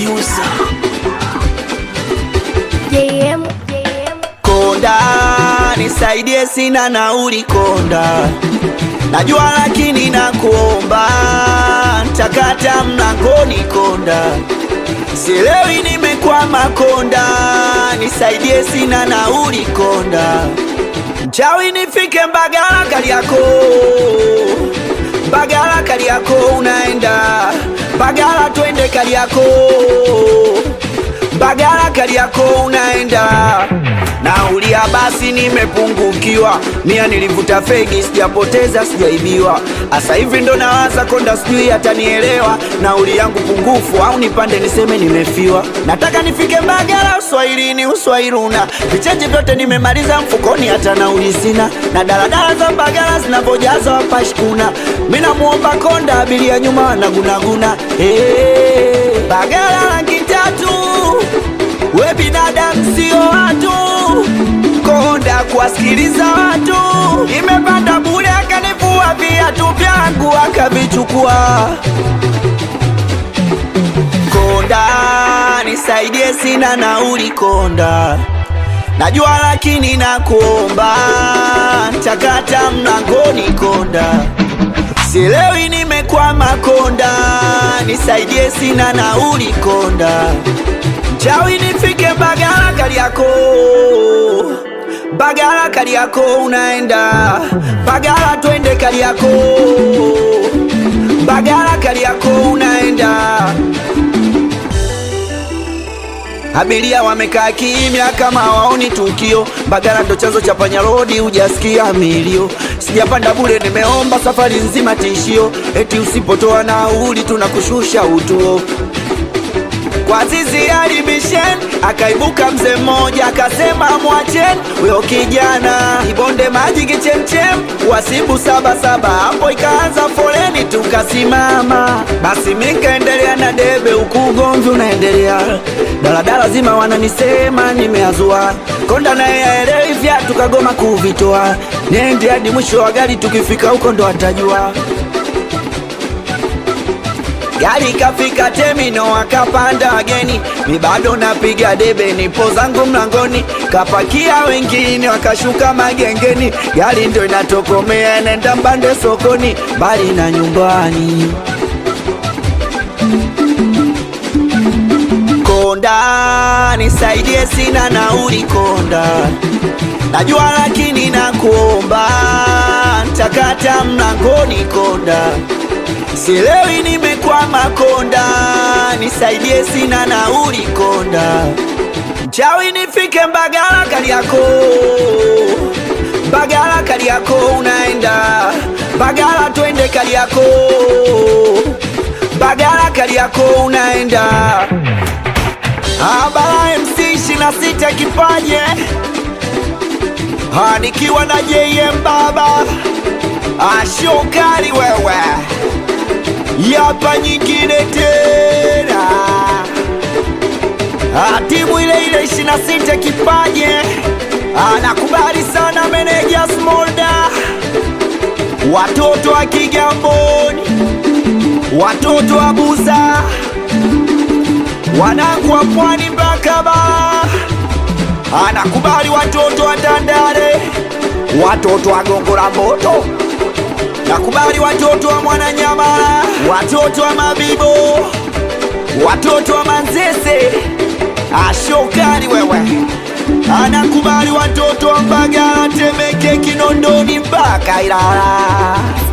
producer. JM, JM. Konda, nisaidie, sina nauli Konda, najua lakini nakuomba, ntakata mlangoni Konda, sielewi nimekwama Konda, nisaidie, sina nauli Konda, mchawi nifike Mbagala Kariako, Mbagala Kariako unaenda Mbagala, twende Kariako Mbagala Kariako unaenda naulia, basi nimepungukiwa, mia nilivuta fegi, sijapoteza sijaibiwa, asa hivi ndo nawaza Konda, sijui atanielewa nauli yangu pungufu, au nipande niseme nimefiwa. Nataka nifike Mbagala, uswahilini uswahiluna, vicheche vyote nimemaliza mfukoni, hata nauli sina, na daladala za Mbagala zinavyojaza wapashkuna. Mi namuomba Konda, abiria nyuma wanagunaguna. Hey, Mbagala laki tatu we binadamu sio watu, Konda kuwasikiliza watu. Nimepanda bure, akanivua viatu vyangu akavichukua. Konda nisaidie, sina nauli Konda, najua lakini nakuomba, ntakata mlangoni Konda, sielewi nimekwama Konda, nisaidie, sina nauli Konda Chawi nifike Mbagala Kariako, Mbagala Kariako unaenda Mbagala, twende Kariako, Mbagala Kariako unaenda. Abiria wamekaa kimya kama waoni tukio. Mbagala ndo chanzo cha panya rodi, hujasikia milio. Sijapanda bure, nimeomba safari nzima tishio, eti usipotoa nauli tunakushusha utuo kwa zizi alibishen, akaibuka mzee mmoja akasema mwachen huyo kijana ibonde maji kichemchem, wasibu saba saba. Hapo ikaanza foleni, tukasimama. Basi mikaendelea na debe, huku ugomvi unaendelea. Daladala zima wananisema nimeazua, Konda naye aelewi vya, tukagoma kuvitoa. Nende hadi mwisho wa gari, tukifika huko ndo atajua. Gari kafika temino, akapanda wageni, mi bado napiga debe, nipo zangu mlangoni, kapakia wengine wakashuka magengeni, gari ndo inatokomea, nenda mbande sokoni, mbali na nyumbani. Konda nisaidie, sina nauli Konda, najua lakini nakuomba, ntakata mlangoni Konda Sielewi nimekwama Konda, nisaidie, sina nauli Konda. Mchawi nifike Mbagala Kariako, Mbagala Kariako unaenda Mbagala, twende Kariako, Mbagala Kariako unaenda. Abara MC ishirini na sita kipaje, Ha, nikiwa na JM baba ashokari wewe yapa nyingine tena, Ah, timu ile ile ishirini na sita kipaje, anakubali sana meneja Smolda, watoto wa Kigamboni, watoto wa Buza, wanangu wa Pwani mpaka Bara, anakubali watoto wa Tandale, watoto wa Gongo la Mboto nakubali watoto wa Mwananyamala, watoto wa Mabibo, watoto wa Manzese, ashokani wewe, anakubali watoto wa Mbagala, Temeke, Kinondoni mpaka Ilala.